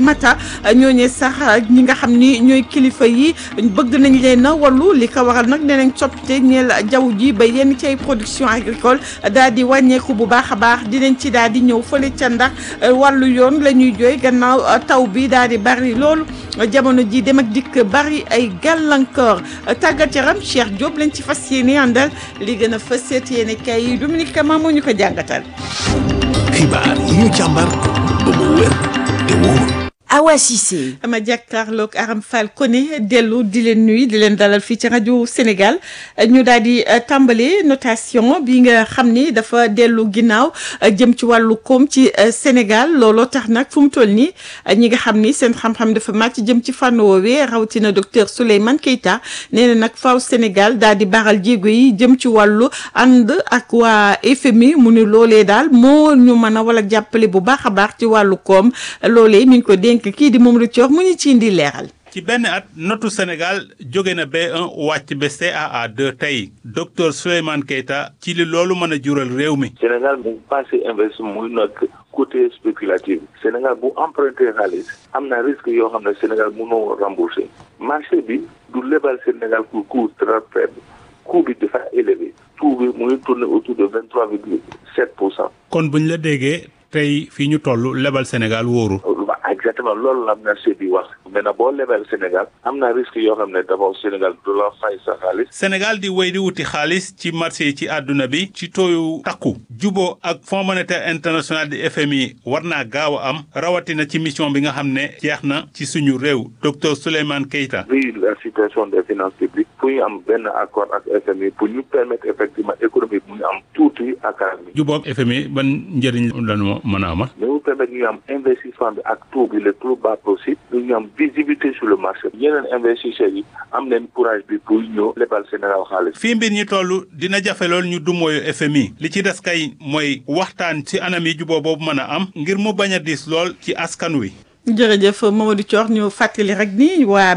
Mata ñooñee sax ñi nga xam ni ñooy kilifa yi bëgg nañ leen a wallu li ko waral nag nee nañ coppite ñeel jaww ji ba yenn ci ay production agricole daal di wàññeeku bu baax a baax dinañ ci daal di ñëw fële ca ndax wàllu yoon la ñuy jooy gannaaw taw bi daal di bari loolu jamono ji dem ak dikk bari ay gàllankoor tàggat yaram Cheikh Diop lañ ci fas yéene àndal li gën a fas yéene kay yi Dominique Kama moo ñu ko jàngatal. xibaar yi ñu càmbar ba mu wér te wóor. Awa Cissé. ama jàkkaarloog Aram Fall Koné dellu di leen nuyu di leen dalal fii ci rajo Sénégal ñu daal di tàmbale notation bi nga xam ni dafa dellu ginnaaw jëm ci wàllu koom ci Sénégal looloo tax nag fu mu toll nii ñi nga xam ni seen xam-xam dafa màcc jëm ci fànn woowee rawatina docteur Souleymane Keita nee na nag faaw Sénégal daal di baral jéego yi jëm ci wàllu ànd ak waa FMI mu ni loolee daal moo ñu mën a wala jàppale bu baax a baax ci wàllu koom loolee mi ngi ko dénk kii di moom Richard mu ñu ci indi leeral. ci benn at notu Sénégal jóge na B1 wàcc ba CAA2 tey docteur Souleymane Keita ci li loolu mën a jural réew mi. Sénégal mu passé investissement muy nekk côté spéculatif Sénégal bu emprunté xaalis am na risque yoo xam ne Sénégal mënoo remboursé marché bi du lebal Sénégal pour coût très faible coût bi dafa élevé taux bi mu ngi tourné autour de vingt trois virgule sept pour cent. kon buñ la déggee tey fii ñu toll lebal Sénégal wóoru. exactement loolu la marché bi wax maintenant boo lebal Sénégal am na risque yoo xam ne d'abord Sénégal du la fay sa xaalis. Sénégal di wéy di wuti xaalis ci marché yi ci àdduna bi ci tooyu takku juboo ak Fonds monétaire international di FMI war naa gaaw a am rawatina ci mission bi nga xam ne jeex na ci suñu réew docteur Souleymane Keita. vu la situation des finances publiques pour ñu am benn accord ak FMI pour ñu permettre effectivement économie bu ñu am tuuti ak mi. juboo ak FMI ban njëriñ lañu mën a amal. mais mu permettre ñu am investissement bi ak taux bi le plus bas possible ñu am visibilité sur le marché yeneen investisseurs yi am nañ courage bi pour ñëw lebal Sénégal xaalis. fii mbir ñi toll dina jafe lool ñu dumooyu FMI li ci des kay mooy waxtaan ci anam yi juboo boobu mën a am ngir mu bañ a diis lool ci askan wi. jërëjëf Mamadou Thior ñu fàttali rek ni waa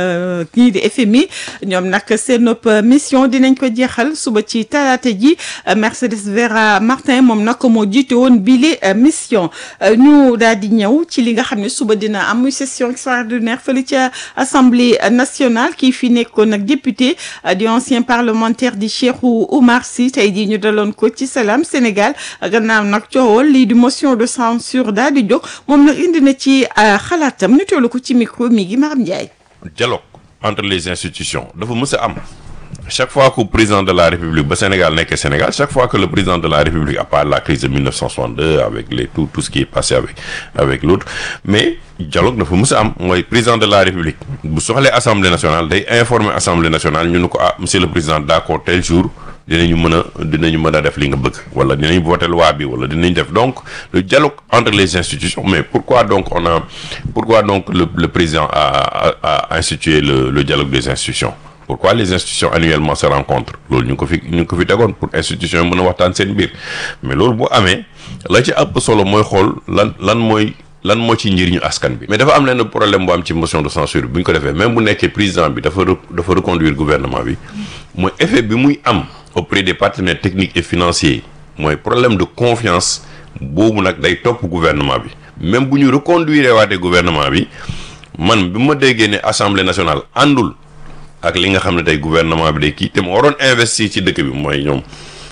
ñii di FMI ñoom nag seen mission dinañ ko jeexal suba ci talaata ji Mercedes Vera Martin moom nag moo jiite woon bile mission ñu daal di ñëw ci li nga xam ne suba dina am muy session extraordinaire fële ca assemblée nationale kii fi nekkoon nag député di ancien parlementaire di Cheikhou Oumar Sy tey jii ñu daloon ko ci Salam Sénégal gannaaw nag coowal lii di motion de censure daal di jóg moom nag indi na ci. xalaatam ñu teewlu ko ci micro mi gi Maram Ndiaye. dialogue entre les institutions dafa mës a am chaque fois que président de la république ba Sénégal nekk Sénégal chaque fois que le président de la république à part la crise de 1962 avec les tout tout ce qui est passé avec avec l'autre mais dialogue dafa mës a am mooy président de la république bu soxlee assemblée nationale day informer assemblée nationale ñu ne ko ah monsieur le président d'accord tel jour. dinañu mën a dinañu mën a def li nga bëgg wala dinañ voter loi bi wala dinañ def donc le dialogue entre les institutions mais pourquoi donc on a pourquoi donc le le président a a a institué le le dialogue des institutions pourquoi les institutions annuellement se rencontrent loolu ñu ngi ko fi ñu ngi ko fi tegoon pour institution yi mën a waxtaan seen biir mais loolu bu amee la ci ëpp solo mooy xool lan lan mooy lan moo ci njëriñu askan bi mais dafa am lenn problème bu am ci motion de censure bu ñu ko defee même bu nekkee président bi dafa dafa reconduire gouvernement bi mooy effet bi muy am auprès des partenaires techniques et financiers mooy problème de confiance boobu nag day topp gouvernement bi même bu ñu reconduire waatee gouvernement bi man bi ma déggee ne assemblée nationale àndul ak li nga xam ne tey gouvernement bi day kii te mu waroon investir ci dëkk bi mooy ñoom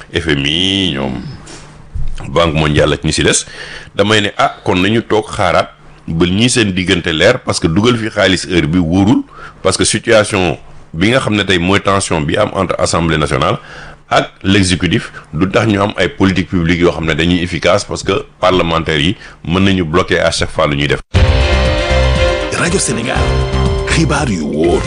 FMI ñoom banque mondiale ak ñi si des damay ne ah kon nañu toog xaaraat ba ñii seen diggante leer parce que dugal fi xaalis heure bi wóorul parce que situation bi nga xam ne tey mooy tension bi am entre assemblée nationale ak l'exécutif du tax ñu am ay politique publique yoo xam ne dañuy efficace parce que parlementaires yi mën nañu bloquer à chaque fois lu ñuy def. rajo Sénégal xibaar yu wóor.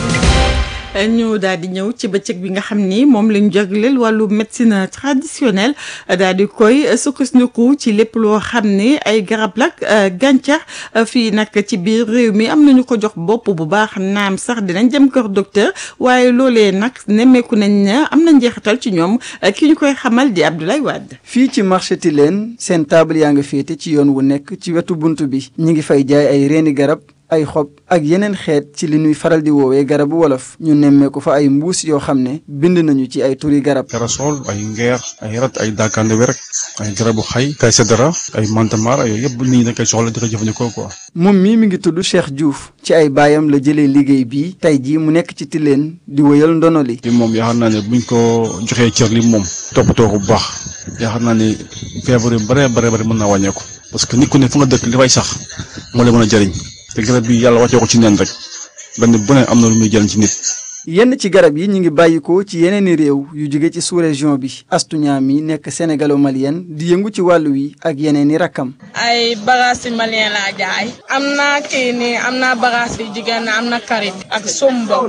ñu daal di ñëw ci bëccëg bi nga xam ni moom lañ jagleel wàllu médecine traditionnelle daal di koy sukkandiku ci lépp loo xam ne ay garab lak gàncax fii nag ci biir réew mi am nañu ko jox bopp bu baax naam sax dinañ dem kër docteur waaye loolee nag nemmeeku nañ ne am na njeexital ci ñoom ki ñu koy xamal di Abdoulaye Wade. fii ci marché Tilène seen table yaa nga féete ci yoon wu nekk ci wetu bunt bi ñi ngi fay jaay ay reeni garab ay xob ak yeneen xeet ci li ñuy faral di woowee garabu wolof ñu nemmeeku fa ay mbuus yoo xam ne bind nañu ci ay turi garab karasol ay ngeer ay rat ay daakande werek ay garabu xay kay sedara ay mantamar yooyu yëpp nit ñi dañ koy soxla di ko jëfandikoo quoi moom mii mi ngi tudd Cheikh Diouf ci ay baayam la jëlee liggéey bii tey jii mu nekk ci Tilène di wëyal ndono li li moom yaakaar naa ne buñ ko joxee cër li moom toppatoo ko bu baax yaakaar naa ne feebar yu bare bare bare mën naa wàññeeku parce que nit ku ne fu nga dëkk li fay sax moo lay mën a jëriñ te garab bi yàlla wàccee ko ci neen rek benn bu ne am na lu muy jëriñ ci nit yenn ci garab yi ñu ngi bàyyikoo ci yeneeni réew yu jóge ci sous-région bi astuñaam yi nekk sénégalo-malienne di yëngu ci wàllu wi ak yeneeni rakkam ay bagages yi malien laa jaay am na kii nii am na bagages yi jigéen am na karit ak sombo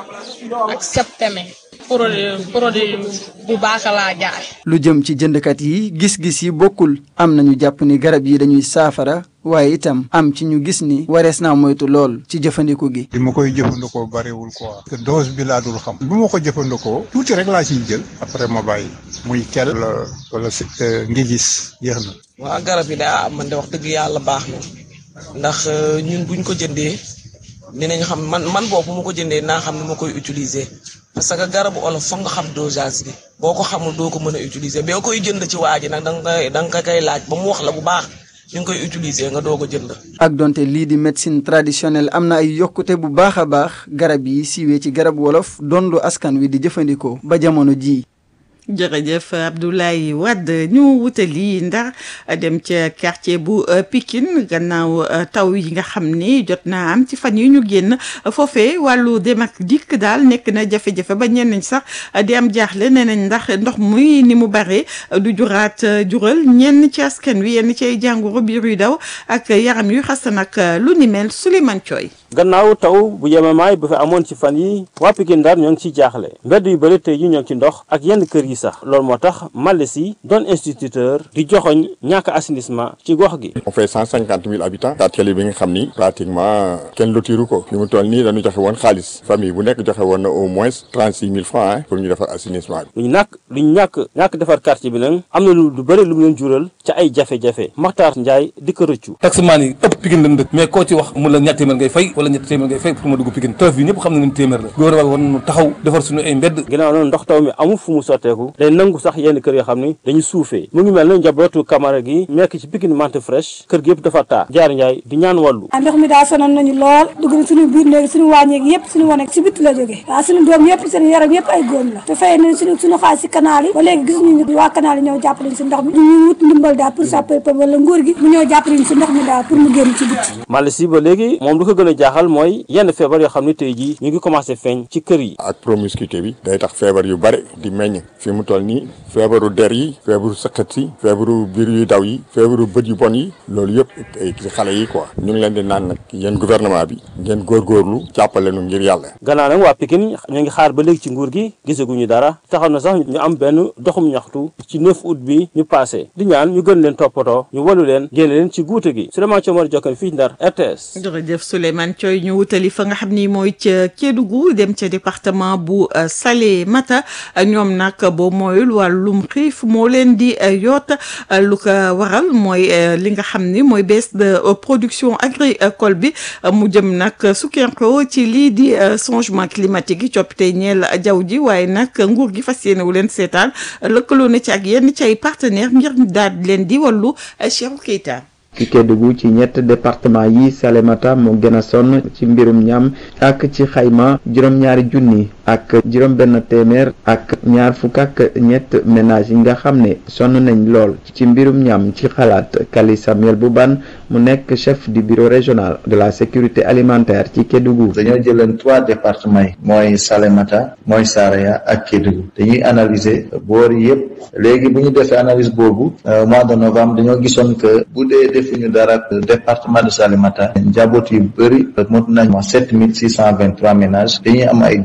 ak septeme produit produit bu baax laa jaay lu jëm ci jëndkat yi gis-gis yi bokkul am nañu jàpp ni garab yi dañuy saafara waaye itam am ci ñu gis ni warees naa moytu lool ci jëfandiku gi li ma koy jëfandikoo bariwul quoi te dose bi laa dul xam bu ma ko jëfandikoo tuuti rek laa ciy jël après ma bàyyi muy kel wala wala ngi gis yéex na waa garab yi daa man de wax dëgg yàlla baax na ndax ñun buñ ko jëndee dinañ xam man man boobu bu ma ko jëndee naa xam ne ma koy utiliser parce que garabu olof foog nga xam dosage bi boo ko xamul doo ko mën a utiliser boo koy jënd ci waa ji nag danga koy da nga koy laaj ba mu wax la bu baax ni nga koy utiliser nga doo ko jënd. ak donte lii di médecine traditionnelle am na ay yokkute bu baax a baax garab yi siiwee ci garab wolof doon lu askan wi di jëfandikoo ba jamono jii. jërëjëf Abdoulaye Wade ñu wutali Ndar dem ca quartier bu Pikine gannaaw taw yi nga xam ni jot naa am ci fan yi ñu génn foofee wàllu dem ak dikk daal nekk na jafe-jafe ba ñenn ñi sax di am jaaxle nee nañ ndax ndox muy ni mu bare du juraat jural ñenn ci askan wi yenn ci ay jàngoro biir yu daw ak yaram yu xasan ak lu ni mel Souleymane Thioy gannaaw taw bu yemamaay bu fi amoon ci fan yi waa Pikine Ndar ñoo ngi ciy jaaxle mbedd yu bëri tey yi ñoo ngi ci ndox ak yenn kër yi sax loolu moo tax Malle si doon instituteur di joxoñ ñàkk assainissement ci gox gi. on fait cent cinquante mille habitants quartier bi nga xam ni pratiquement kenn lotiru ko fi mu toll nii dañu joxe woon xaalis famille bu nekk joxe woon na au moins trente six mille francs pour ñu defar assainissement bi. lu ñu nàkk lu ñu ñàkk ñàkk defar quartier bi nag am na lu lu bëri lu mu leen jural ca ay jafe-jafe Makhtar Ndiaye di ko rëccu. taximaan yi ëpp Pikine lañ dëkk mais koo ci wax mu la ñetti téeméer ngay fay wala ñetti téeméer ngay fay pour ma dugg Pikine tëf bi ñëpp xam nañu téeméer la gouvernement war nañu taxaw defar suñu ay mbedd ginnaaw noonu ndox taw mi amul fu mu sotteeku day nangu sax yenn kër yoo xam ni dañu suufee mu ngi mel ne njabootu Camara gi nekk ci Pikine Mante Fresh kër gi yëpp dafa taa jaar Ndiaye di ñaan wàllu ndox mi daa sonal nañu lool dugg na suñu biir néegi suñu wàññeeg yëpp suñu wane si bitti la jógee waaw suñu doom yëpp seen yaram yëpp ay góom la te fay nañ suñu suñu xaalis si canal yi ba léegi gisuñu ñu waa canal yi ñëw jàppaleñ si ndox mi ñu wut ndimbal daal pour sapeur wala nguur gi mu ñëw jàppaleñ si ndox mi daal pour mu génn ci bitti Malle si ba léegi moom lu ko gën a jaaxal mooy yenn feebar yoo xam ne tey jii ñu ngi commencé feeñ ci kër yi ak promiscuité bi day tax feebar yu bare di meññ fi mu toll nii feebaru der yi feebaru sëqat si feebaru biir yu daw yi feebaru bët yu bon yi loolu yëpp ci xale yi quoi ñu ngi leen di naan nag yéen gouvernement bi ngeen góorgóorlu jàppale nu ngir yàlla gannaaw nag waa Pikine ñu ngi xaar ba léegi ci nguur gi gisaguñu dara taxaw na sax ñu am benn doxum ñaxtu ci 9 août bi ñu passé di ñaan ñu gën leen toppatoo ñu walu leen génne leen ci guute gi Souleymane Thiomar Jokkan fii Ndar RTS jërëjëf Souleymane Thioy ñu wutali fa nga xam ni mooy ca Kédougou dem ca département bu Salémata ñoom nag boo mooyul wàllum xiif moo leen di yoot lu ko waral mooy li nga xam ni mooy baisse de production agricole bi mu jëm nag sukkandiku ci lii di changement climatique yi coppite ñeel jaww ji waaye nag nguur gi fas yéene wu leen seetaan lëkkaloo na ci ak yenn ci ay partenaires ngir daal leen di wàllu Cheikh Keita. ci Kédougou ci ñett département yi Salémata moo gën a sonn ci mbirum ñam ak ci xayma juróom-ñaari junni ak juróom benn téeméer ak ñaar fukk ak ñett ménage yi nga xam ne sonn nañ lool ci mbirum ñam ci xalaat Kali Samuel Bouban mu nekk chef du bureau régional de la sécurité alimentaire ci Kédougou dañoo jëleen trois départements yi mooy Salémata mooy Saraya ak Kédougou dañuy analyser boor yëpp léegi bu ñu defee analyse boobu mois de novembre dañoo gisoon que bu dee defuñu dara département de Salémata njaboot yu bëri mot nañ wax sept mille six cent vingt trois ménages dañuy am ay difficultés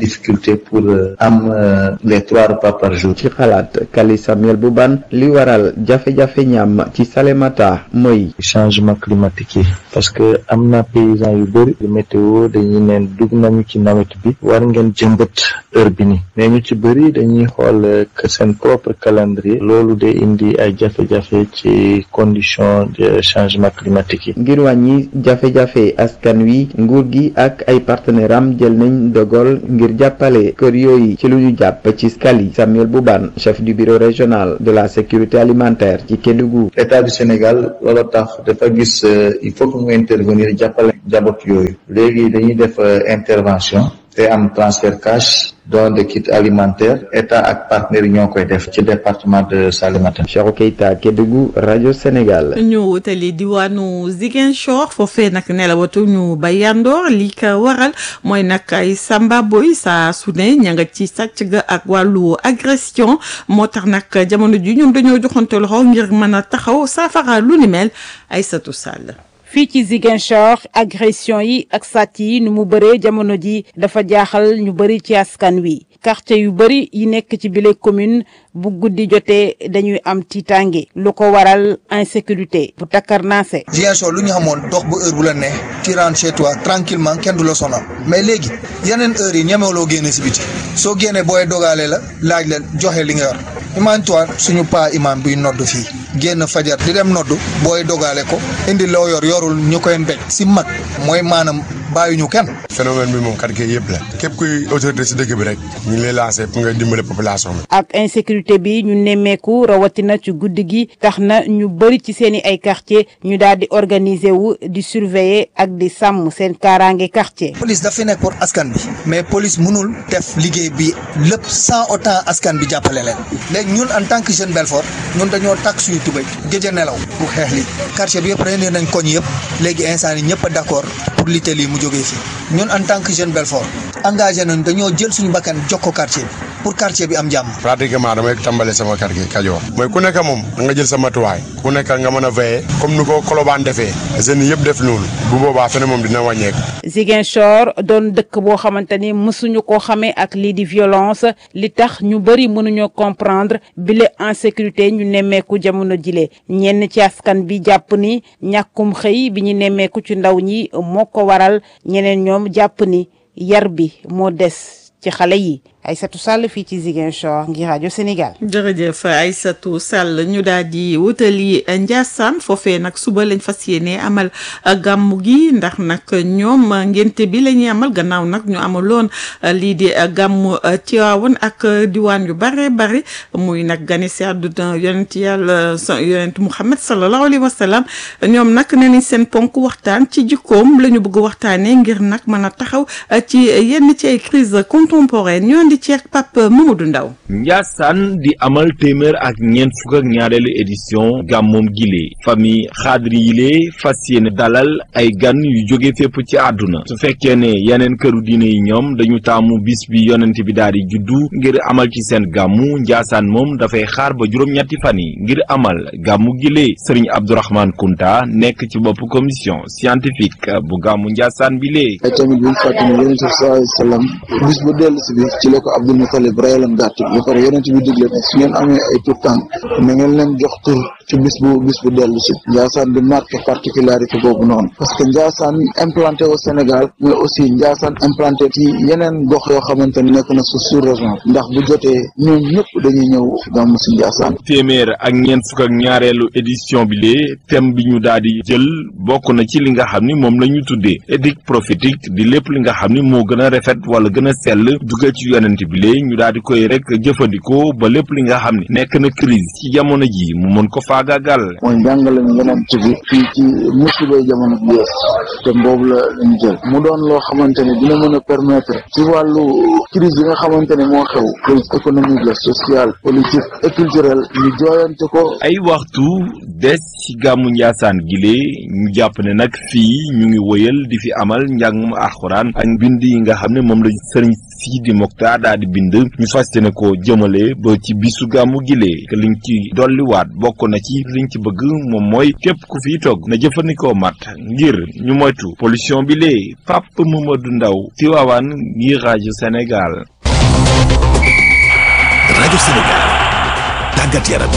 lutter pour am les trois repas par jour. ci xalaat Kali Samuel Boubane li waral jafe-jafe ñam ci Salémata mooy. changement climatique yi parce que am na paysans yu bëri météo dañuy neen dugg nañu ci nawet bi war ngeen jëmbët heure bi ni mais ñu ci bëri dañuy xool que seen propre calendrier loolu de indi ay jafe-jafe ci condition de changement climatique yi. ngir wàññi jafe-jafe askan wi nguur gi ak ay partenaires am jël nañ dogal ngir jàppale kër yooyu ci lu ñu jàpp ci Kali Samuel Boubane chef du bureau régional de la sécurité alimentaire ci Kédougou. état du Sénégal loolu tax dafa gis il faut que mu intervenir jàppale njaboot yooyu léegi dañuy def intervention te am transfert cash don de kit alimentaire état ak partenaires yi ñoo koy def ci département de Salémata. Cheikhou Keita Kédougou rajo Sénégal. ñu wutali diwaanu Ziguinchor foofee nag nelawatu ñu ba yandoor li ko waral mooy nag ay samba boy saa su ne ña nga ci sàcc ga ak wàllu agression moo tax nag jamono ji ñun dañoo joxante loxo ngir mën a taxaw saafara lu ni mel Aïssatou Sall. fii ci Ziguinchor agression yi ak sàcc yi nu mu bëree jamono ji dafa jaaxal ñu bëri ci askan wi quartier yu bëri yi nekk ci bile commune bu guddi jotee dañuy am tiitaange lu ko waral insécurité bu takkarnaase Ziguinchor lu ñu xamoon dox ba heure bu la ne tu rentres chez toi tranquillement kenn du la sonal mais léegi yeneen heures yi ñemewuloo génne si biti soo génnee booy dogaale la laaj la joxe li nga yor imagine toi suñu paa imam buy nodd fii génn fajar di dem nodd booy dogaale ko indi loo yor yorul ñu koy mbéj si mag mooy maanaam bàyyuñu kenn. phénomène bi moom quartier yëpp la képp kuy autorité si dëkk bi rek ñu ngi lay lancé pour nga dimbale population bi. ak insécurité bi ñu nemmeeku rawatina ci guddi gi tax na ñu bëri ci seen i ay quartier ñu daal di organiser wu di surveiller ak di sàmm seen kaaraange quartier. police daf fi nekk pour askan bi mais police mënul def liggéey bi lépp sans autant askan bi jàppale leen léegi ñun en tant que jeune Belfort ñun dañoo takk suñu tubéy gëj a nelaw pour xeex li quartier bi yëpp réunir nañ koñ yëpp léegi instant yi ñëpp a d'accord pour lutter lii mu jógee fii ñun en tant que jeune Belfort engagé nañ dañoo jël suñu bakkan jox ko quartier bi pour quartier bi am jàmm. pratiquement damay tàmbale sama quartier Kajoor mooy ku nekk moom da nga jël sa matuwaay ku nekk nga mën a veiller comme ni ko Colobane defee jeunes yëpp def loolu bu boobaa fene moom dina wàññeeku. Ziguinchor doon dëkk boo xamante ni mësuñu ko xamee ak lii di violence li tax ñu bëri mënuñoo comprendre bile insécurité ñu nemmeeku jamono jile ñenn ci askan bi jàpp ni ñàkkum xëy bi ñu nemmeeku ci ndaw ñi moo ko waral ñeneen ñoom jàpp ni yar bi moo des ci xale yi Aïssatou Sall fii ci Ziguinchor ngir rajo Sénégal. jërëjëf Aïssatou Sall ñu daal di wutali Ndiassane foofee nag suba lañ fas yéene amal gàmmu gi ndax nag ñoom ngénte bi la ñuy amal gannaaw nag ñu amaloon lii di gàmmu Tiwaawan ak diwaan yu bare bare muy nag gane si àdduna yonent yàlla yonent Muhammad sallallahu alayhi wa sallam ñoom nag nee nañ seen ponk waxtaan ci jikkoom la ñu bëgg waxtaanee ngir nag mën a taxaw ci yenn ci ay crise contemporaine ñoo di ci ak Pape Mamadou Ndaw Ndiassane di amal téeméer ak ñeent fukk ak ñaareelu édition gàmmoom gile famille xaadri yile fas yéene dalal ay gan yu jóge fépp ci àdduna su fekkee ne yeneen këru diine yi ñoom dañu taamu bis bi yonent bi daal di juddu ngir amal ci seen gàmmu Ndiassane moom dafay xaar ba juróom-ñetti fan yi ngir amal gàmmu gile Serigne Abdourahmane Kunta nekk ci bopp commission scientifique bu gàmmu Ndiassane bi lee ay tamit buñ fàtte ne yonent bi sallallahu alayhi wa sallam bis bu dellu si bi ci la ko Abdul Mutalib rayaloon gàtt bi ba pare yonent bi digle ne su ngeen amee ay tur tànk na ngeen leen jox tur ci bis bu bis bu dellu si Ndiassane di marqué particularité boobu noonu parce que Ndiassane implanté au Sénégal mais aussi Ndiassane implanté ci yeneen gox yoo xamante ne nekk na su sous région ndax bu jotee ñoom ñëpp dañuy ñëw gàmmu si Ndiassane téeméer ak ñeent fukk ak ñaareelu édition bi lee thème bi ñu daal di jël bokk na ci li nga xam ni moom la ñu tuddee éthique prophétique di lépp li nga xam ni moo gën a rafet wala gën a sell dugal ci yonent bi lee ñu daal di koy rek jëfandikoo ba lépp li nga xam ni nekk na crise ci jamono ji mu mën ko faagaagal. mooy njàngale ñu yonent bi fii ci musibay jamono bi yees te boobu la lañu jël mu doon loo xamante ne dina mën a permettre ci wàllu crise yi nga xamante ne moo xew crise économique la sociale politique et culturelle ñu jooyante ko ay waxtu des ci gàmmu Ndiassane gile ñu jàpp ne nag fii ñu ngi woyal di fi amal njàngum alxuraan ak mbind yi nga xam ne moom la sëriñ Sidi Mokhtar daal di bind ñu fas yéene ko jëmale ba ci bisu gàmmu gile que liñ ci dolliwaat bokk na ci liñ ci bëgg moom mooy képp ku fiy togg na jëfandikoo mat ngir ñu moytu pollution bi lee Pape Mamadou Ndaw Tivaouane ngir rajo Sénégal rajo Sénégal tàggat yaram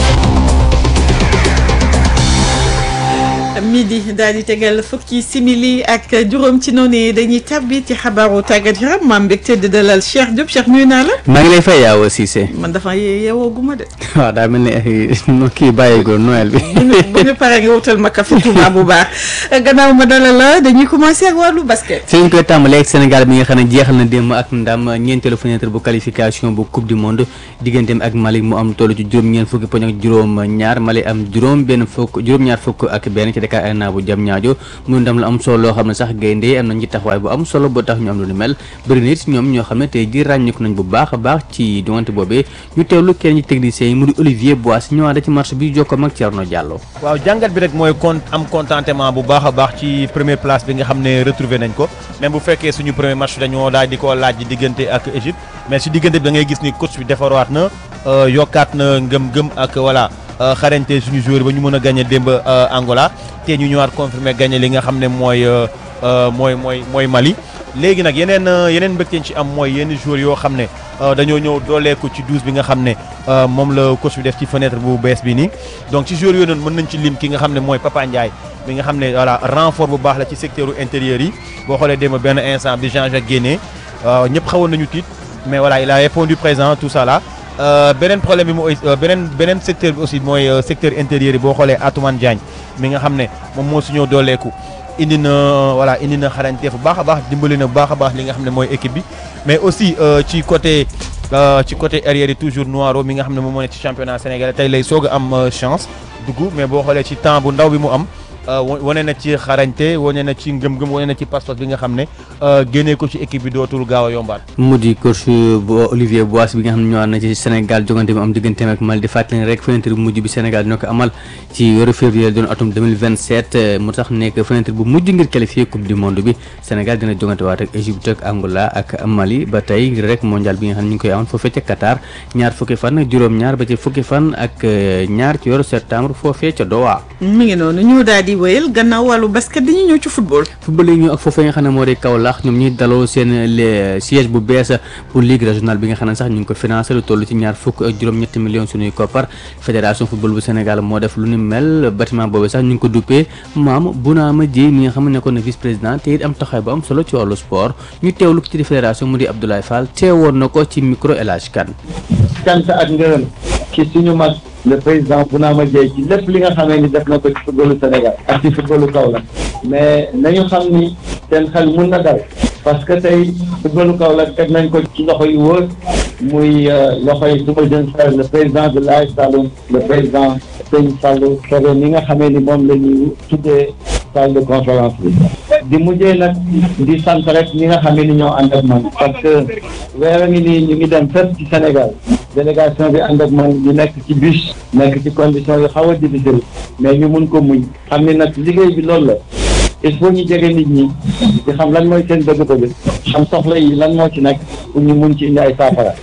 midi daal di tegal fukki simili ak juróom ci noonu dañuy tabbi ci xabaaru tàggat yaram maam mbégte di dalal Cheikh Diop Cheikh nuyu naa la. maa ngi lay fay yaaw Cissé. man dafa yeewoo guma de. waaw daa mel ni ay kii bàyyeegul Noël bi. bu ñu bu ñu paree nga wutal ma café Touba bu baax gannaaw ma dalal la dañuy commencé ak wàllu basket. fi ñu koy tàmbalee ak Sénégal bi nga xam ne jeexal na démb ak ndam ñeenteelu fenêtre bu qualification bu coupe du monde digganteem ak Mali mu am toll ci juróom-ñeent fukki poñ ak juróom-ñaar Mali am juróom benn fukk juróom-ñaar fukk ak benn ci Dakar Arena bu jam ñaajo muy ndam la am solo loo xam ne sax gaynde am nañ ci taxawaay bu am solo ba tax ñu am lu ni mel bëri na it ñoom ñoo xam ne tey ji ràññeeku nañ bu baax a baax ci diggante boobee ñu teewlu kenn ci techniciens yi mu di Olivier Bois ñëwaat ci marché bi jokkoom ak Thierno Diallo waaw jàngat bi rek mooy con am contentement bu baax a baax ci première place bi nga xam ne retrouvé nañ ko même bu fekkee suñu premier match dañoo daal di ko laaj diggante ak Égypte mais si diggante bi da ngay gis ni coach bi defarawaat na yokkaat na ngëm-ngëm ak voilà xarañte suñu joueur ba ñu mën a gagné démb Angola te ñu ñëwaat confirmé gagné li nga xam ne mooy mooy mooy mooy Mali léegi nag yeneen yeneen mbégte ci am mooy yenn joueurs yoo xam ne dañoo ñëw dooleeku ci 12 bi nga xam ne moom la coach bi def ci fenêtre bu bees bi nii donc ci joueurs yooyu noonu mën nañ ci lim ki nga xam ne mooy Papa Ndiaye bi nga xam ne voilà renfort bu baax la ci secteur intérieur yi boo xoolee démb benn instant bi Jean-Jacques génnee ñëpp xawoon nañu tiit mais voilà il a répondu présent tout ça là beneen problème bi mooy beneen beneen secteur bi aussi mooy secteur intérieur yi boo xoolee Atoumane Diagne mi nga xam ne moom moo su ñëw dooleeku indi na voilà indi na xarañte bu baax a baax dimbali na bu baax a baax li nga xam ne mooy équipe bi mais aussi ci côté ci côté arrière yi toujours Noiro mi nga xam ne moom moo ne ci championnat sénégalais tey lay soog a am chance dugg mais boo xoolee ci temps bu ndaw bi mu am wane na ci xarañte wane na ci ngëm-ngëm wane na ci passeport bi nga xam ne génnee ko ci équipe bi dootul gaaw a yombaat. mu di coach bu Olivier Bois bi nga xam ne ñëwaat na ci Sénégal jogante bi am digganteem ak Mali di fàttali ne rek fenêtre bu mujj bi Sénégal dina ko amal ci weeru février doon atum 2027 mu tax nekk fenêtre bu mujj ngir qualifier coupe du monde bi Sénégal dina jogante waat ak Égypte ak Angola ak Mali ba tey ngir rek mondial bi nga xam ne ñu ngi koy amoon foofee ca Qatar ñaar fukki fan juróom-ñaar ba ci fukki fan ak ñaar ci weeru septembre foofee ca Doha. mi ngi noonu ñu daal di wéyal gannaaw wàllu basket dañuy ñëw ci football. football yi ñëw ak foofee nga xam ne moo di Kaolack ñoom ñuy daloo seen siège bu bees pour ligue régionale bi nga xam ne sax ñu ngi ko financé lu toll ci ñaar fukk ak juróom-ñetti millions suñuy koppar fédération football bu Sénégal moo def lu ni mel bâtiment boobu sax ñu ngi ko duppee maam Bounama Dièye mi nga xam ne nekkoon na vice président te it am taxawaay bu am solo ci wàllu sport ñu teewlu ko ci di fédération mu di Abdoulaye Fall teewoon na ko ci micro El Hadj Kane cant ak ngërëm ci suñu mag le président Bounama Dièye ci lépp li nga xamee ni def na ko ci footballu Sénégal ak ci footballu Kaolack mais nañu xam ni seen xel mun na dal parce que tey footballu Kaolack teg nañ ko ci loxo yu wóor muy loxo yi suma jeune frère le président de l'AS Saloum le président Sëñ Fallou Kébé mi nga xamee ni moom la ñuy tuddee salle de conférence bi di mujjee nag di sant rek ñi nga xamee ni ñoo ànd ak man parce que weer a ngi nii ñu ngi dem fépp ci Sénégal délégation bi ànd ak man ñu nekk ci bus nekk ci condition yu xaw a difficile mais ñu mun ko muñ xam ni nag liggéey bi loolu la il faut ñu jege nit ñi di xam lan mooy seen bëgg-bëgg xam soxla yi lan moo ci nekk pour ñu mun ci indi ay saafara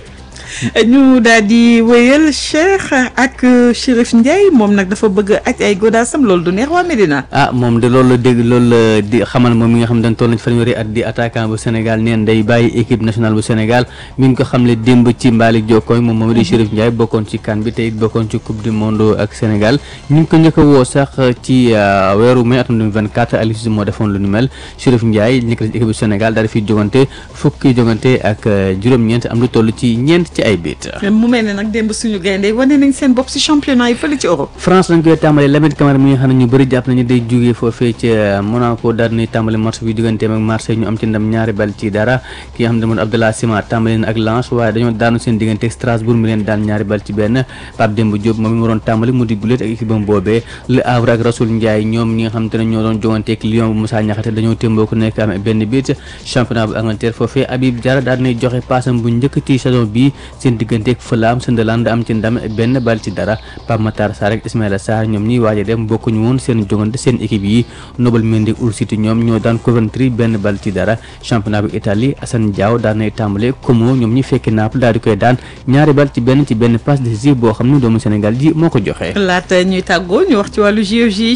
ñu daal di wéyal Cheikh ak Chérif Ndiaye moom nag dafa bëgg aj ay godaasam loolu du neex waa Medina. ah moom de loolu la dégg loolu la di xamal moom mi nga xam ne dañ toll na ci fanweeri at di attaquant bu Sénégal neen day bàyyi équipe nationale bu Sénégal mi ngi ko xamle démb ci Mbalik Jokkooy moom moom di Chérif Ndiaye bokkoon ci CAN bi te it bokkoon ci coupe du monde ak Sénégal ñu ngi ko njëkk a woo sax ci weeru mai atum 2024 Aliou Cissé moo defoon lu ni mel Chérif Ndiaye nekk ci équipe bu Sénégal daal di fi jogante fukki jogante ak juróom-ñeent am lu toll ci ñeent ci ay biit mu mel ne nag démb suñu gaynde wane nañ seen bopp si championnat yi fële ci Europe. France lañ koy tàmbali Lamine Camara mi nga xam ne ñu bëri jàpp nañu day jógee foofee ca Monaco daal di tàmbali match bi digganteem ak Marseille ñu am ci ndam ñaari bal ci dara ki nga xam ne moom Abdallah Sima tàmbali na ak Lens waaye dañoo daanu seen diggante ak Strasbourg mi leen daan ñaari bal ci benn Pape Demba Diop moom mi waroon tàmbali mu di guléet ak équipe am boobee Le Havre ak Rasoul Ndiaye ñoom ñi nga xam te ne ñoo doon jogante ak Lyon bu Moussa Niakhaté dañoo témboo ku nekk am benn bit championnat bu Angleterre foofee Habib Diarra daal di joxe paasam bu njëkk ci saison bi seen diggante ak Fulham Sunderland am ci ndam benn bal ci dara Pape Matar Sarr ak Ismaïla Sarr ñoom ñiy waaj a dem bokkuñu woon seen jogante seen équipe yi Nobel Mendy Hull City ñoom ñoo daan Coventry benn bal ci dara championnat bu Italie Assane Diao daan nay tàmbale Como ñoom ñi fekki Naples daal di koy daan ñaari bal ci benn ci benn passe décisive boo xam ne doomu Sénégal ji moo ko joxe. laata ñuy tàggoo ñu wax ci wàllu JOJ yi Cheikh.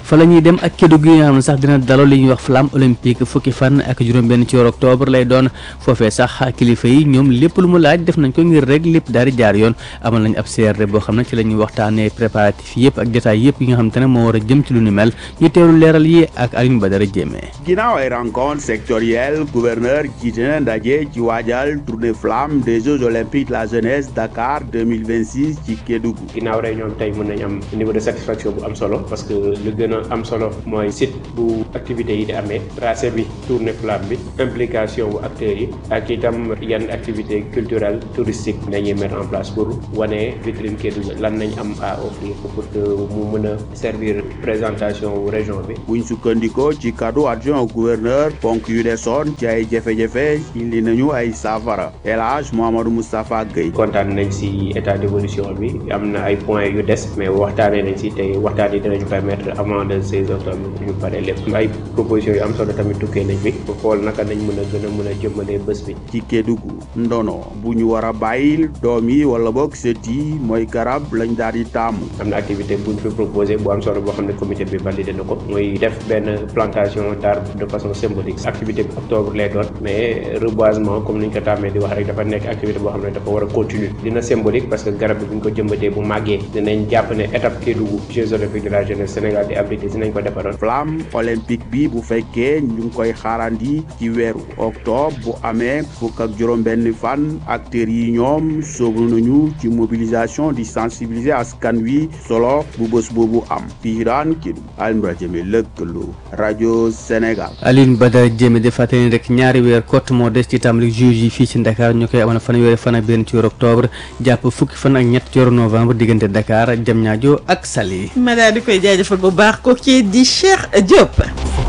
fa la ñuy dem ak Kédougou yi nga xam ne sax dina daloo li ñuy wax flamme olympique fukki fan ak juróom-benn ci weeru octobre lay doon foofee sax kilifa yi ñoom lépp lu mu laaj def nañ ko ngir rek lépp daal di jaar yoon amal nañ ab CRD boo xam ne ci la ñuy waxtaanee préparatifs yëpp ak détails yëpp yi nga xam te ne moo war a jëm ci lu ni mel ñu teewlu leeral yi ak Alioune Badara Diémé. ginnaaw ay rencontre sectorielle gouverneur jiite na ndaje ci waajal tournée flamme des Jeux olympiques de la jeunesse Dakar 2026 ci Kédougou. ginnaaw réunion tey mën nañ am niveau de satisfaction bu am solo parce que lu gën a am solo mooy site bu activité yi di amee tracé bi tournée flamme bi implication bu acteurs yi ak itam yan activité culturelle touristique nañuy mettre en place pour wane vitrine Kédougou lan nañ am à offrir pour que mu mën a servir présentation wu région bi. buñ sukkandikoo ci kaddu adjoint au gouverneur ponk yu desoon ci ay jafe-jafe indi nañu ay saafara El Hadj Mouhamadou Moustapha Gueye. kontaan nañ ci état d'évolution bi am na ay points yu des mais waxtaanee nañ ci tey waxtaan yi dinañu permettre avant le 16 octobre ñu pare lépp ay propositions yu am solo tamit tukkee nañ fi pour xool naka nañ mën a gën a mën a jëmmalee bés bi. ci Kédougou ndono bu ñu war a bàyyil doom yi wala boog sët yi mooy garab lañ daal di taamu. am na activité bu ñu fi proposé bu am solo boo xam ne comité bi validé na ko muy def benn plantation d'arbre de façon symbolique activité bi octobre lay doon mais reboisement comme ni ñu ko tàmmee di wax rek dafa nekk activité boo xam ne dafa war a continuer dina symbolique parce que garab bi bu ñu ko jëmbatee bu màggee dinañ jàpp ne étape Kédougou Jeux olympiques de la jeunesse Sénégal di abrité dinañ ko defaroon. flamme olympique bi bu fekkee ñu ngi koy xaarandi ci weeru octobre bu amee fukk ak juróom-benn fan acteurs yi ñoom sóobu nañu ci mobilisation di sensibiliser askan wi solo bu bés boobu am fii daan Kédougou Alioune Badara Diémé lëkkaloo rajo Sénégal. Alioune Badara Diémé di fàttali rek ñaari weer kott moo des ci tàmbali juge yi fii ci Dakar ñu koy amal fanweeri fan ak benn ci weeru octobre jàpp fukki fan ak ñett ci weeru novembre diggante Dakar Diamniadio ak Saly. ma daal di koy jaajëfal bu baax ko kii di Cheikh Diop.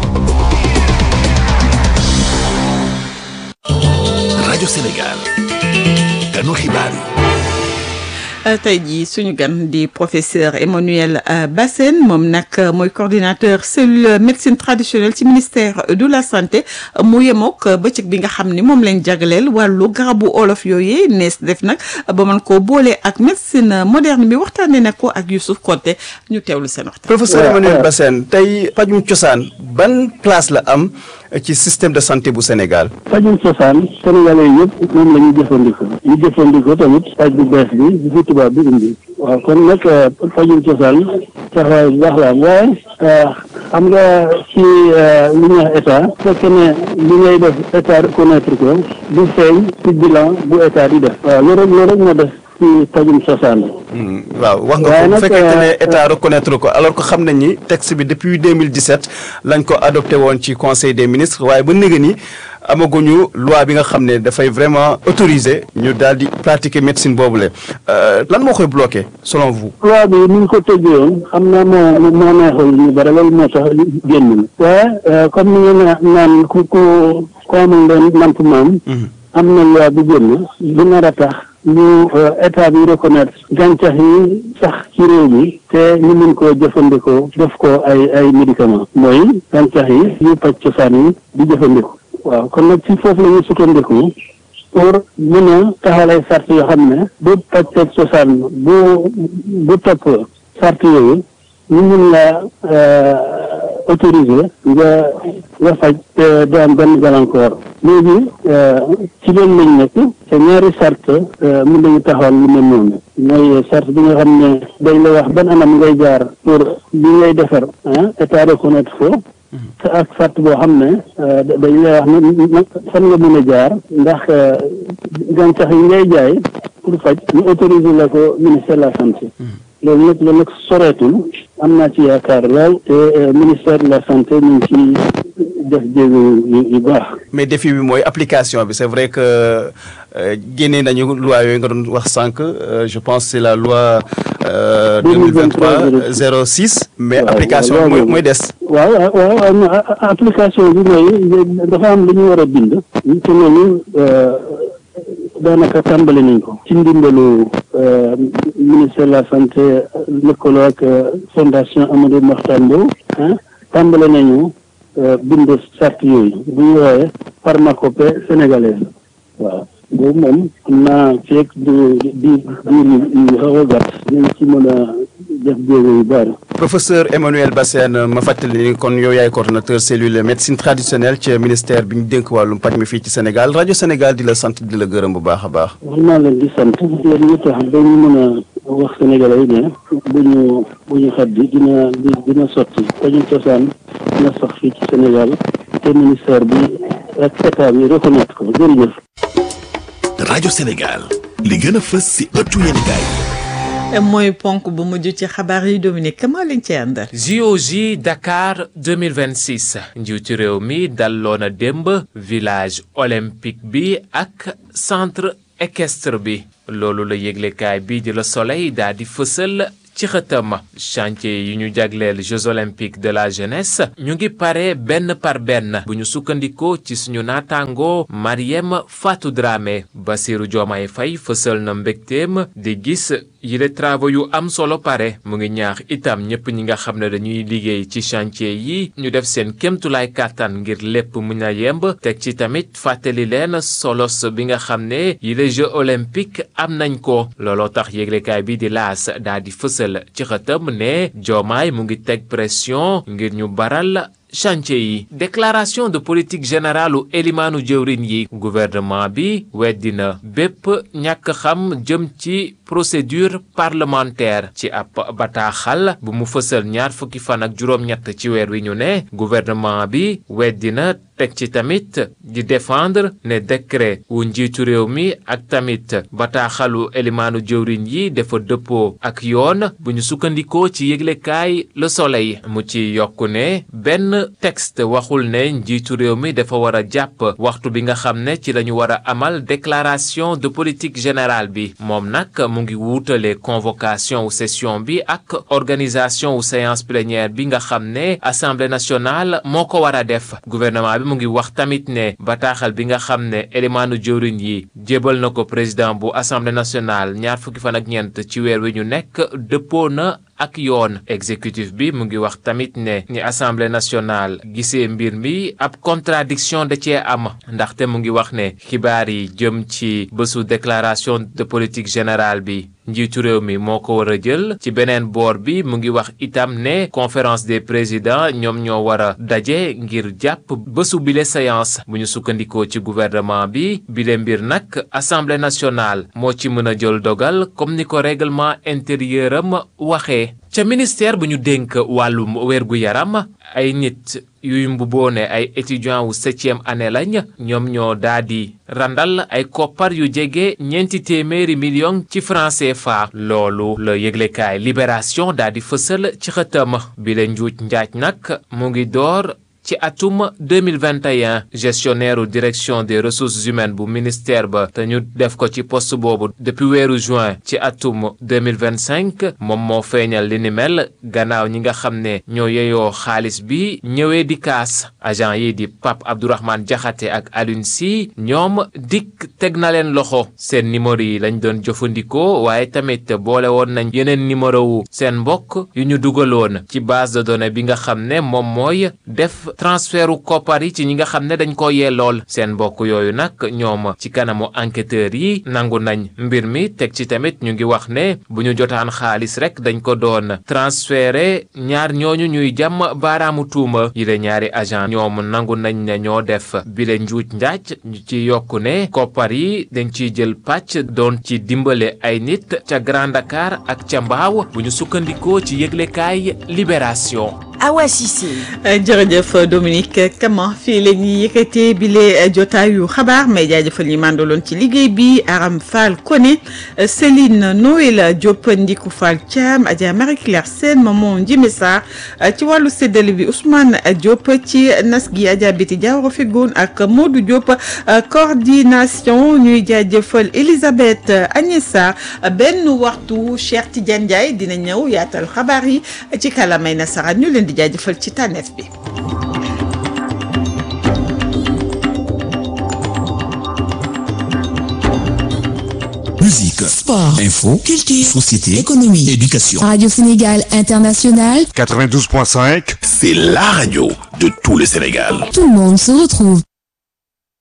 rajo Sénégal ganu xibaar yi. tey jii suñu gan di professeur Emmanuel Bassène moom nag mooy coordinateur cellule médecine traditionnelle ci ministère de la santé mu yemook bëccëg bi nga xam ni moom lañ jagleel wàllu garabu olof yooyu nees def nag ba mën koo boole ak médecine moderne bi waxtaanee nag ko ak Youssouf Konté ñu teewlu seen waxtaan. professeur Emmanuel Bassène tey pajum cosaan ban place la am ci système de santé bu Sénégal. pajum cosaan sénégalais yëpp moom la ñuy jëfandikoo ñu jëfandikoo tamit paj bu bees bi bi fi tubaab bi indi waaw kon nag pajum cosaan taxawaay bu baax la am waaye xam nga ci li ñuy wax état bu fekkee ne li ngay def état reconnaître ko du feeñ ci bilan bu état di def waaw loolu rek loolu rek moo def ci pajum cosaan waaw wax nga ko bu fekkente ne état reconnaître ko alors que xam nañ ni texte bi depuis 2017 lañ ko adopté woon ci conseil des ministres waaye ba léegi ni amaguñu loi bi nga xam ne dafay vraiment autorisé ñu daal di pratiquer médecine boobule lan moo koy bloqué selon vous. loi bi ni ñu ko tëggee woon xam naa moo moo neexul ñu bëri loolu moo tax génn na waaye comme ni nga naan ku ku ku amul leen namp maam am na loi bu génn bu nar a tax ñu état bi reconnaître gàncax yi sax ci réew mi te ñu mun koo jëfandikoo def ko ay ay médicament mooy gàncax yi yu paj cosaan yi di jëfandikoo waaw kon nag ci foofu la ñu sukkandiku pour mën a taxawal ay sart yoo xam ne bu paj paj cosaan bu bu topp sart yooyu ñu mun la autorisé nga nga faj te du am benn gàllankoor léegi ci loolu lañ nekk te ñaari sart mën nañu taxawal lu mel noonu mooy sart bi nga xam ne dañ la wax ban anam ngay jaar pour li ngay defar ah état reconnaître ko te ak sart boo xam ne dañ lay wax ne fan nga mën a jaar ndax gàncax yi ngay jaay pour faj ñu autorisé la ko ministère de la santé loolu nag loolu nag soreetul am naa ci yaakaar lool te ministère de la santé ñu ngi ci def jéego yu baax. mais défi bi mooy application bi c'est vrai que génnee nañu loi yooyu nga doon wax sànq je pense c'est la loi 2023 06 mais application bi mooy mooy des. waaw waaw application bi mooy dafa am lu ñu war a bind. te loolu daanaka tàmbali nañ ko. ci ndimbalu ministère de la santé lëkkaloo ak fondation Amadou Mahtar Mbow. tàmbali nañu bind sart yooyu bu ñu woowee pharmacopée sénégalaise waaw boobu moom am naa feeg di di diir yu xaw a gàtt nañ ci mën a def jéego yu bari. professeur Emmanuel Bassène ma fàttali ni kon yow yaay coordonnateur cellule médecine traditionnelle ci ministère bi ñu dénk wàllum paj mi fii ci Sénégal rajo Sénégal di la sant di la gërëm bu baax a baax. war naa leen di sant yéen ñi tax ba ñu mën a wax sénégalais yi ne bu ñu bu ñu xat bi dina dina sotti dañu cosaan na sax fii ci Sénégal te ministère bi ak état bi reconnaître ko jërëjëf. rajo Sénégal li gën a fës si ëttu yéenekaay mooy ponk bu mujj ci xabaar yi Dominique maa leen ci àndal. JOJ Dakar 2026 njiitu réew mi dalloo na démb village olympique bi ak centre équestre bi loolu la yëglekaay bii di Le Soleil daal di fësal ci xëtam chantier yi ñu jagleel Jeux olympiques de la jeunesse ñu ngi pare benn par benn bu ñu sukkandikoo ci suñu naataango Mariem Fatou Dramé Bassirou Diomaye Faye fësal na mbégteem di gis yile travaux yu am solo pare mu ngi ñaax itam ñëpp ñi nga xam ne dañuy liggéey ci chantier yi ñu def seen kémtulaay kàttan ngir lépp mun a yemb teg ci tamit fàttali leen solos bi nga xam ne yile Jeux olympiques am nañ ko looloo tax yéglekaay bi di laas daal di fësal ci xëtam ne Diomaye mu ngi teg pression ngir ñu baral chantier yi déclaration de politique générale u elimaanu jëwrin yi gouvernement bi weddina bépp ñàkk xam jëm ci procédure parlementaire ci ab bataaxal bu mu fësal ñaar fukki fan ak juróom-ñett ci weer wi ñu ne gouvernement bi weddina teg ci tamit di défendre ne décret wu njiitu réew mi ak tamit bataaxalu elimaanu jëwriñ yi dafa dëppoo ak yoon bu ñu sukkandikoo ci yëglekaay Le Soleil mu ci yokku ne benn texte waxul ne njiitu réew mi dafa war a jàpp waxtu bi nga xam ne ci lañu war a amal déclaration de politique générale bi moom nag mu ngi wuutale convocation wu session bi ak organisation wu séance plénière bi nga xam ne assemblée nationale moo ko war a def gouvernement bi mu ngi wax tamit ne bataaxal bi nga xam ne élimaanu jëwriñ yi jébal na ko président bu assemblée nationale ñaar fukki fan ak ñeent ci weer wi ñu nekk dëppoo na ak yoon exécutif bi mu ngi wax tamit ne ni assemblée nationale gisee mbir mi ab contradiction da cee am ndaxte mu ngi wax ne xibaar yi jëm ci bésu déclaration de politique générale bi njiitu réew mi moo ko war a jël ci beneen boor bi mu ngi wax itam ne conférence des présidents ñoom ñoo war a daje ngir jàpp bésu bile séance bu ñu sukkandikoo ci gouvernement bi bile mbir nag assemblée nationale moo ci mën a jël dogal comme ni ko règlement intérieur am waxee ca ministère bu ñu dénk wàllum wérgu yaram ay nit yuy mbuboone ay étudiants wu septième année lañ ñoom ñoo daa di randal ay koppar yu jege ñeenti téeméeri million ci franc CFA loolu la yëglekaay libération daa di fësal ci xëtam bi la njuuj njaaj nag mu ngi door ci atum 2021 gestionnaire direction des ressources humaines bu ministère ba te ñu def ko ci poste boobu depuis weeru juin ci atum 2025 moom moo feeñal li ni mel gannaaw ñi nga xam ne ñoo yeyoo xaalis bi ñëwee di kaas agent yi di Pape Abdourahmane Diakhaté ak Alioune Sy ñoom dikk teg na leen loxo seen numéro yi lañ doon jëfandikoo waaye tamit boole woon nañ yeneen numéro wu seen mbokk yu ñu dugaloon ci base de données bi nga xam ne moom mooy def transfertu koppar yi ci ñi nga xam ne dañ ko yellool seen mbokk yooyu nag ñoom ci kanamu enquêteurs yi nangu nañ mbir mi teg ci tamit ñu ngi wax ne bu ñu jotaan xaalis rek dañ ko doon transféré ñaar ñooñu ñuy jàmm baaraamu tuuma yi la ñaari agent ñoom nangu nañ ne ñoo def bile njuuj njaaj ñu ci yokku ne koppar yi dañ ciy jël pàcc doon ci dimbale ay nit ca Grand Dakar ak ca Mbaaw bu ñu sukkandikoo ci yëglekaay Libération Awa Cissé. jërëjëf Dominique Kama fii la ñuy yëkkatee bile jotaayu xabaar may jaajëfal ñi màndaloon ci liggéey bi Aram Fall Koné Céline Noël Diop Ndiku Fall Thiam Adja Marie Claire Sène Maman Njime Sarr ci wàllu séddale bi Ousmane Diop ci nas gi Adja Biti Diawara Fegoon ak Modou Diop coordination ñuy jaajëfal Elisabeth Agnès Sarr benn waxtu Cheikh Tidiane Ndiaye dina ñëw yaatal xabaar yi ci kalamay nasaraan ñu leen di jaajëfal ci tànneef bi. Musique, sport, info, culture, société, économie, éducation. Radio Sénégal International. 92.5, c'est la radio de tout le Sénégal. Tout le monde se retrouve.